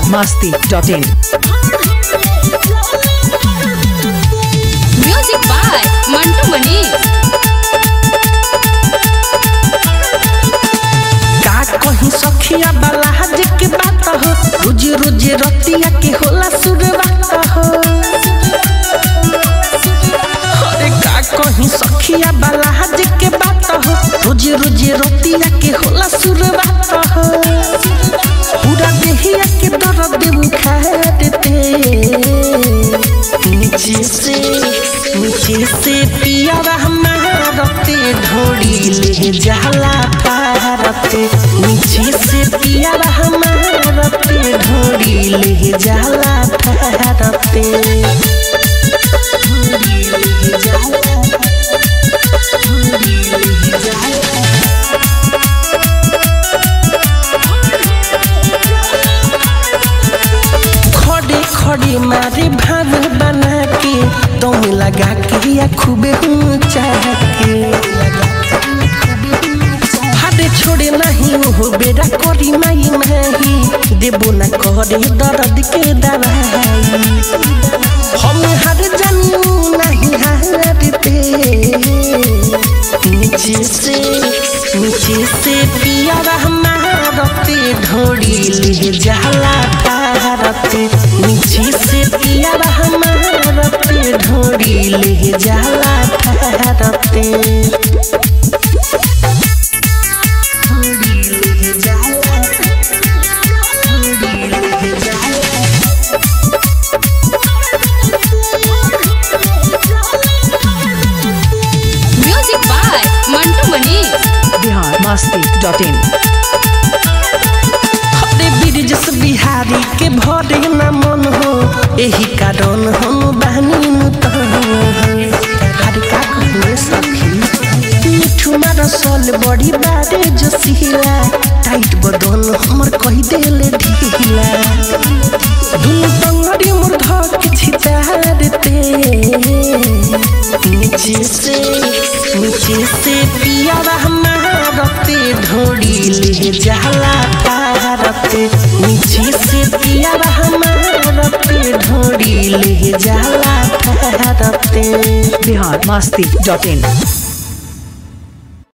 masti.in. Music by Mantu Mani. का कहीं सखिया बलाज के बात हो रोज रोज रतिया के होला शुरुआत हो अरे का कहीं सखिया बलाज के बात हो रोज रोज रतिया के होला शुरुआत हो पूरा देहिया के दर्द उखाड़ देते नीचे से नीचे से पिया हमारते ढोड़ी ले जाला पारते नीचे से पिया हमारते ढोड़ी ले जाला पारते ढोड़ी ले जाला ढोड़ी ले जाला खड़े खड़े मारे भाग बना के दम लगा के या खूबे ऊंचा के हाडे छोड़े नहीं हो बेरा करी माई नहीं देबो ना करे दर्द के दवाई हम हर जानू नहीं हारते नीचे से नीचे से पिया हमारते ढोड़ी ले जाला पारते नीचे से पिया हमारते ढोड़ी ले जाला पारते ढोड़ी ले जाला ढोड़ी ले जाला Music by Mantu Mani. Bihar masti.in. हरे ब्रिजस बिहारी के भरे न मन हो एही कारण हम बहनी हरे का कहने सखी मिठू मारा सल बड़ी बारे जो सिहिला टाइट बदन हमर कही देले ढीला दुनु टंगड़ी मोर धक छितारते नीचे से नीचे से पिया हमारते ढोड़ी ले जाला पारते नीचे से पिया हमारते ढोड़ी ले जाला पारते Bihar masti.in.